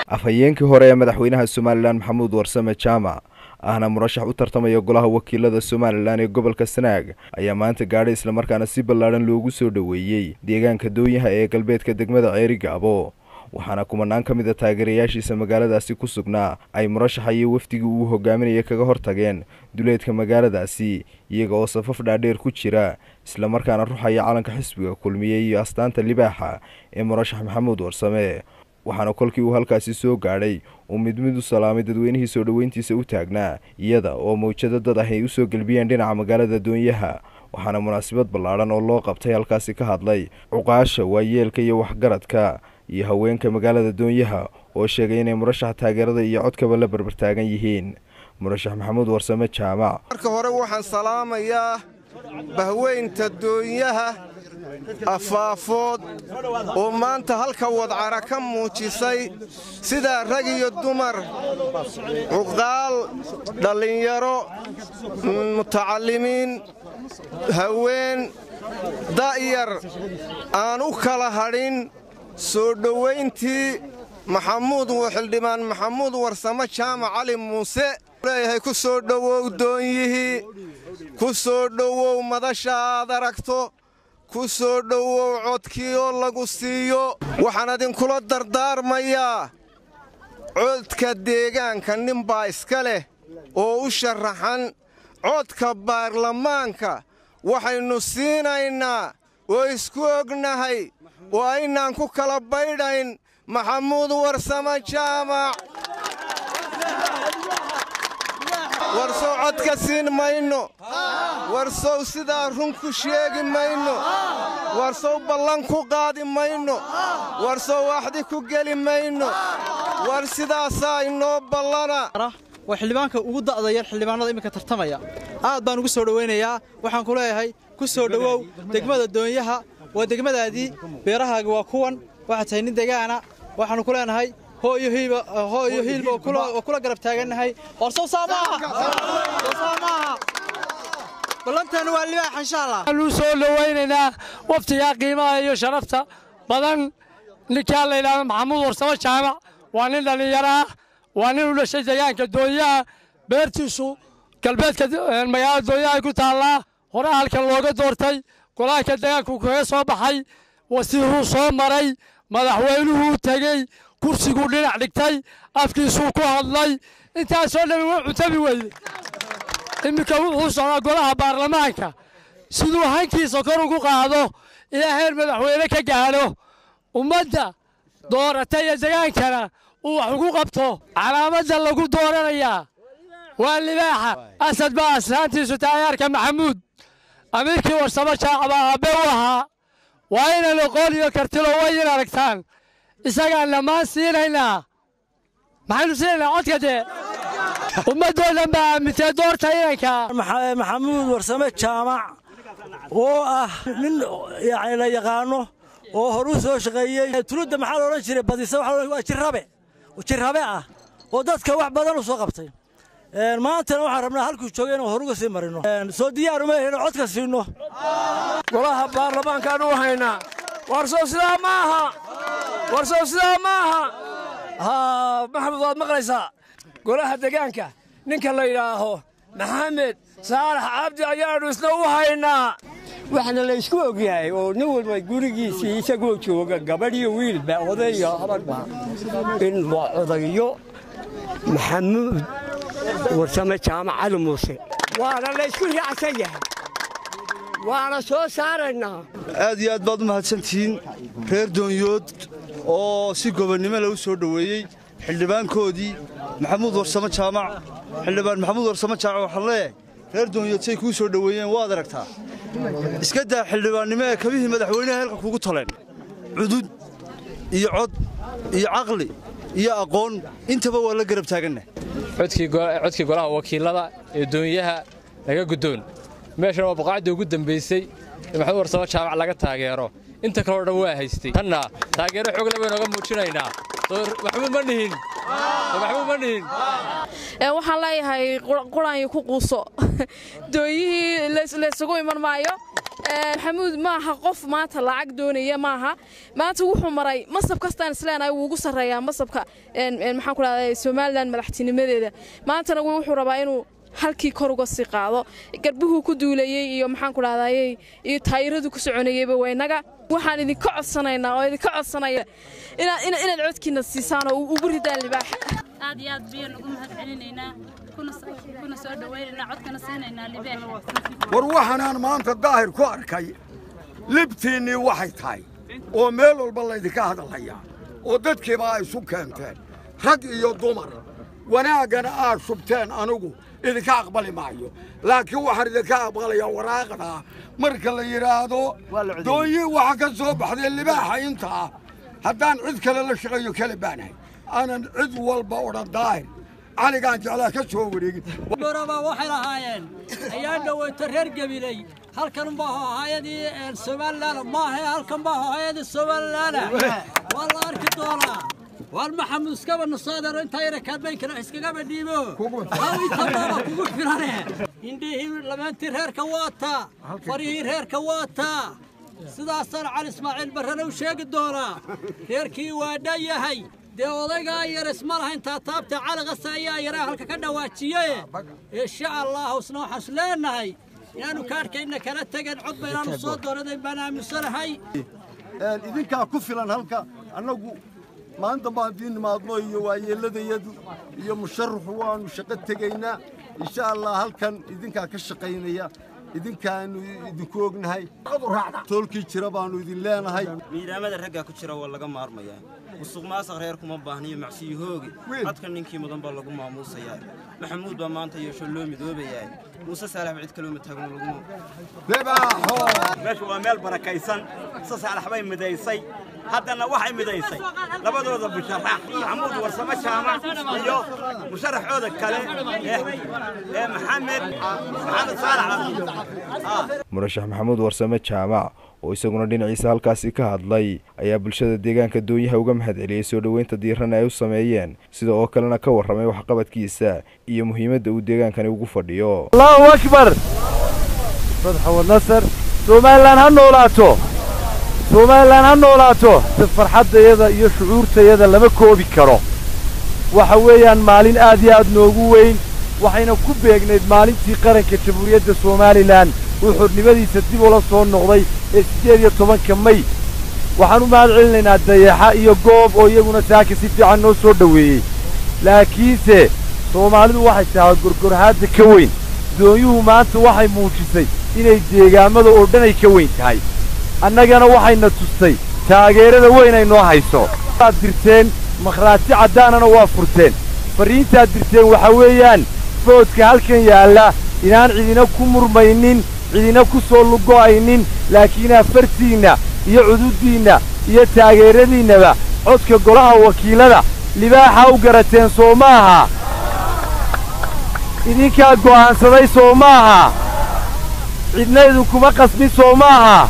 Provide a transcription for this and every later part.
afhayeenkii hore ee madaxweynaha somalilan maxamuud warsame jaamac ahna murashax u tartamaya golaha wakiilada somalilan ee gobolka sanaag ayaa maanta gaadhay islamarkaana si ballaadhan loogu soo dhoweeyey deegaanka doonyaha ee galbeedka degmada ceeri gaabo waxaana kumanaan ka mid a taageerayaashiisa magaaladaasi ku sugnaa ay murashaxa iyo wafdigii uu hogaaminaya kaga hortageen duleedka magaaladaasi iyaga oo safaf dhaadheer ku jira islamarkaana ruxaya calanka xisbiga kulmiye iyo astaanta libaaxa ee murashax maxamuud warsame waxaana kolkii uu halkaasi soo gaadhay uu mid mid u salaamay dadweynihii soo dhoweyntiisa u taagnaa iyada oo mawjado dad ah ay u soo gelbiyeen dhinaca magaalada doonyaha waxaana munaasabad ballaadhan oo loo qabtay halkaasi ka hadlay cuqaasha waayeelka iyo waxgaradka iyo haweenka magaalada doonyaha oo sheegay inay murashax taageerada iyo codkaba la barbartaagan yihiin murashax maxamuud warsame jaamac marka hore waxaan salaamayaa bahweynta doonyaha afaafood oo maanta halka wadcara ka muujisay sidaa rag iyo dumar cuqaal dhallinyaro mutacallimiin haween da'yar aan u kala hadhin soo dhowayntii maxamuud xildhibaan maxamuud warsamo jaamac cali muuse leeyahay ku soo dhowow doonyihii ku soo dhowow madasha aad aragto ku soo dhowow codkii oo lagu siiyo waxaan idinkula dardaarmayaa codka deegaanka ninbaa iska leh oo u sharaxan codka baarlamaanka waxaynu siinaynaa oo isku ognahay oo aynaan ku kala baydhayn maxamuud warsamo jaamac warsow codka siin mayno warsow sidaa run ku sheegi mayno warsow ballan ku qaadi mayno warsow waxdi ku geli mayno war sidaasaa inoo ballana waa xildhibaanka ugu da'da yar xildhibaanada iminka tartamaya aad baan ugu soo dhowaynayaa waxaan ku leeyahay ku soo dhowow degmada doonyaha waa degmadaadii beerahaaga waa kuwan waxaad tahay nin degaana waxaannu ku leenahay hooyo hiilba oo kula garab taagannahay horsow saa maaha ballanteenu waa libaax insha allah waxaanuu soo dhowaynaynaa waftigaa qiimaha iyo sharafta badan ninkaa la yidhahdo maxamuud warsamo jaamac waa nin dhallinyaro ah waa nin u dhashay deegaanka doonyaha beertiisu galbeedka magaalada doonyaha ku taallaa hore halkan looga doortay golaanka deegaanku kaga soo baxay wasiiruu soo maray madaxweynuhuu tegey kursiguu dhinac dhigtay afkiisuu ku hadlay intaasoo dhammi waa cutabi weyde iminka wuxuu socdaa golaha baarlamaanka siduu hankiisa kor ugu qaado ilaa heer madaxweyne ka gaadho ummadda doorata iyo degaankana uu wax ugu qabto calaamadda lagu dooranayaa waa libaaxa asad baa aslaantiisu taayaarka maxamuud amiirkii warsamo jaacbaa aabbe u ahaa waa inaan oqoon iyo kartilo wayin aragtaan isagaan dhammaan siinaynaa maxaynu siinaynaa codka dee ummaddoo dhan baa aamintee doorta inanka maxamuud warsame jaamac oo ah nin yani la yaqaano oo horuu soo shaqeeyey tuludda maxaa la odhan jiray badisa waa jirrabe jirrabe ah oo dadka wax badan u soo qabtay maantana waxaan rabnaa halkuu joogay inaan horuga sii marino soo diyaaruma ahayno codka siinno golaha baarlamaankaan u haynaa warsow sidaa ma aha warsow sidaa ma aha haa maxamud waad maqlaysaa golaha degaanka ninka la yidhaaho maxamed saalax cabdi ayaannu isna u haynaa waxaana la ysku ogyahay oo nin walba gurigiisii isagoo jooga gabadhiyo wiilba odayo habadhba in waa odayo maxamuud warsame jaamac cali muuse waana la ysku raacsan yahay waana soo saaraynaa aad iyo aad baad u mahadsantihiin reer doonyood oo si gobonnimo lagu soo dhoweeyey xildhibaankoodii maxamuud warsamo jaamac xildhibaan maxamuud warsamo jaamac waxaan leeyahay reer doonyood say kuu soo dhoweeyeen waad aragtaa iska daa xildhibaannimo ee kabihii madaxweynaha halka kugu taleen cudud iyo cod iyo caqli iyo aqoon intaba waa la garab taaganna codkii golaha wakiilada ee doonyaha laga guddoon meeshana waa boqaacdii ugu dambaysay ee maxamuud warsamo jaamac laga taageero inta kaleo dhan waa haystay tanna taageero xoogle baynoga muujinaynaa maxamuud ma nihin maxamuud ma nihin waxaan leeyahay quraanyo ku quuso dooyihii laysugu iman maayo maxamuud maaha qof maanta lacag doonaya maaha maanta wuxuu maray masab kastaan isleenahay wuu ugu sarreeyaa masabka maxaan ku dhahday somalilan madaxtinimadeeda maantana wuxuu rabaa inuu halkii kor uga sii qaado garbuhuu ku duulayey iyo maxaan ku dhahdaayey iyo taayiradu ku soconayeyba waynaga waxaan idinka codsanaynaa oo idinka codsanaya inaad codkiina siisaan oo ugu ridaan libaaxa aad iyo aad biyaan ugu mahad celinaynaa kuna soo dhawaynaynaa codkana siinaynaa libaaxa war waxaanaan maanta daahir ku arkay libtiinnii waxay tahay oo meel walba laydinka hadalhayaa oo dadkiiba ay isu keenteen rag iyo dumar wanaaggana aad shubteen anugu idinka aqbali maayo laakiin waxaan idinka aqbalayaa waraaqdaa marka la yidhaahdo doonyii waxa ka soo baxday libaaxa intaa haddaan cid kale la shaqeeyo kale baanahay aanan cid walba odhan daahir caligaan jeclaa ka soo wareegin goraba waxay lahaayeen ayaa dhoweyta reer gabiley halkan baa hayadii somalilan maahe halkan baa hayadii somalilan waa la arki doonaa waar maxamud iskaba nasoodaro intaa yara kaadbaynkana iskagaba dhiibo haw intabaaba kugu filane indhihii lamaantii reerka waataa farihii reerka waataa sidaasaan cali ismaaciil barrana u sheegi doonaa reerkii waa dhan yahay dee odaygaa yar isma lahayn taataabta calaqasa ayaa yaraa halka ka dhawaajiye insha allah isna waxaan is leenahay inaannu kaadhkayna kala tegen cod baynaannu soo doonadayn baan aaminsanahay idinkaa ku filan halka annagu maanta baan idiin nimaadno iyo waayeelladayadu iyo musharaxu waannu shaqo tegaynaa insha allah halkan idinkaa ka shaqaynaya idinkaannu idinku ognahay toolkii jira baannu idin leenahay miidaamada raggaa ku jira waa laga maarmayaa musuq maasaq reer kuma baahniyo macsiyo hoogi codka ninkii mudan baa lagu maamuusayaa maxamuud baa maanta yeesho loo midoobayaa muuse saalax cid kaloo mataagno lagu meeshu waa meel barakaysan se saalax bay midaysay haddana waxay midaysay labadooda musharax maxamuud warsamo jaamac iyo musharaxooda kale ee maxamed maxamed saalax murashax maxamuud warsame jaamac oo isaguna dhinaciisa halkaasi ka hadlay ayaa bulshada deegaanka doonyaha uga mahad celiyey soo dhoweynta diiran ay u sameeyeen sida oo kalena ka warramay waxqabadkiisa iyo muhiimadda uu deegaankani ugu fadhiyo allahu akbar sadxawad nasar somalilan ha noolaato somalilan ha noolaato si farxaddayada iyo shucuurtayada lama koobi karo waxa weeyaan maalin aad iyo aad noogu weyn waxayna ku beegnayd maalintii qaranka jamhuuriyadda somalilan uu xornimadiisa dib ula soo noqday ee siddeed iyo tobanka may waxaan u mahad celinaynaa dayaxa iyo goob oo iyaguna saaka si fiican noo soo dhoweeyey laakiinse soomaalidu waxay tahay gorgorhaadda ka weyn doonyuhu maanta waxay muujisay inay deegaammada oo dhan ay ka weyn tahay annagana waxayna tustay taageerada weyn ay noo hayso waad dirteen makhraati caddaanana waa furteen farriintaad dirteen waxaa weeyaan foodka halkan yaalla inaan cidina ku murmaynin cidina ku soo lugo'aynin laakiin afartiinna iyo cududdiinna iyo taageeradiinnaba codka golaha wakiilada libaaxa u garateen soo maaha idinkaa go'aansaday soo maaha cidna idinkuma qasbin soo maaha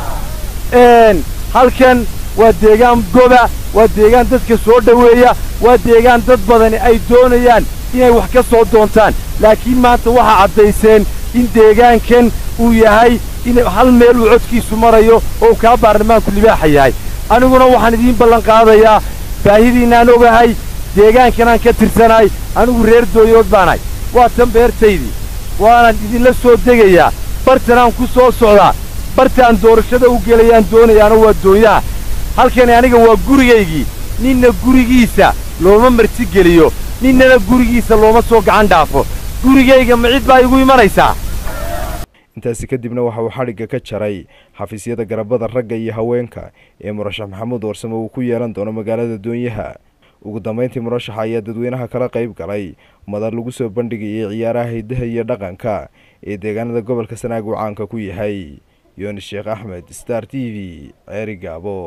halkan waa deegaan goba waa deegaan dadka soo dhoweeya waa deegaan dad badani ay doonayaan inay wax ka soo doontaan laakiin maanta waxaa caddayseen in deegaankan uu yahay in hal meel uu codkiisu marayo oo uu kaa baarlamaanku libaaxa yahay aniguna waxaan idiin ballan qaadayaa baahidiinnaan ogahay deegaankanaan ka tirsanahay anigu reer dooyood baanahay waa tan beertaydii waanaan idinla soo degayaa bartanaan ku soo socdaa bartaan doorashada u gelayaan doonayaana waa doonyaha halkani aniga waa gurigaygii ninna gurigiisa looma martigeliyo ninnana gurigiisa looma soo gacan dhaafo gurigayga ma cid baa igu imanaysaa intaasi kadibna waxa uu xadhigga ka jaray xafiisyada garabada ragga iyo haweenka ee murashax maxamuud warsame uu ku yeelan doono magaalada doonyaha ugu dambayntii murashaxa ayaa dadweynaha kala qayb galay madar lagu soo bandhigayay ciyaaraha hiddaha iyo dhaqanka ee deegaanada gobolka sanaag uu caanka ku yahay yoonis sheekh axmed star t v ceeri gaabo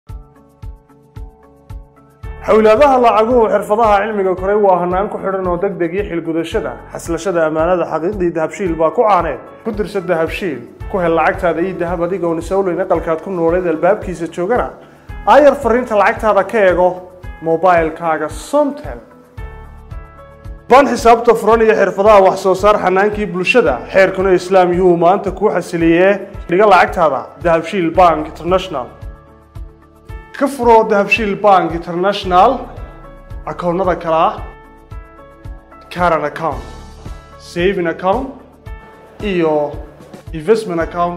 xowlaadaha lacaguhu xirfadaha cilmiga koray waa hanaan ku xidhan oo deg deg iyo xilgudashada xaslashada ammaanada xaqiiqdii dahabshiil baa ku caaneed ku dirsa dahabshiil ku hel lacagtaada iyo dahab adigoon isowleyn aqalkaad ku nooleed albaabkiisa joogana aayar fariinta lacagtaada ka eego mobailkaaga somtel baan xisaabta furan iyo xirfadaha wax soo saar xanaankii bulshada xeerkuna islaam yuu maanta kuu xasiliyee dhiga lacagtaada dahabshiil bank international ka furo dahabshiil bank international akoonnada kale ah caran account saving account iyo investment account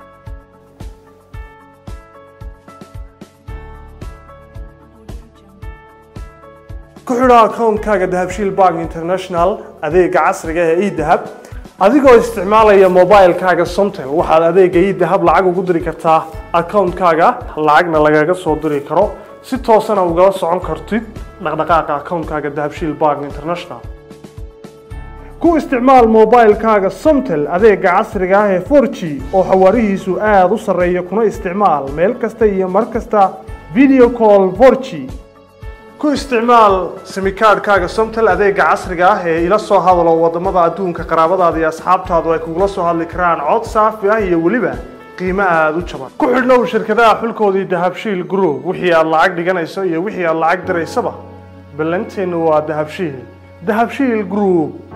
ku xidho akoonkaaga dahabshiil bank international adeega casriga ee edahab adigoo isticmaalaya mobilekaaga somtel waxaad adeega edahab lacag ugu diri kartaa akoonkaaga lacagna lagaga soo diri karo si toosana ugala socon kartid dhaqdhaqaaqa akoonkaaga dahabshiil bank international ku isticmaal mobilekaaga somtel adeega casriga ah ee 4g oo xawaarihiisu aada u sarreeya kuna isticmaal meel kasta iyo mar kasta video call 4g ku isticmaal simikaadhkaaga somtel adeega casriga ah ee ila soo hadalo wadamada adduunka qaraabadaada iyo asxaabtaadu ay kugula soo hadli karaan cod saafi ah iyo weliba qiimo aada u jaban ku xidhnow shirkadaha xulkoodii dahabshiil group wixii aad lacag dhiganayso iyo wixii aad lacag diraysaba ballanteennu waa dahabshiil dahabshiil group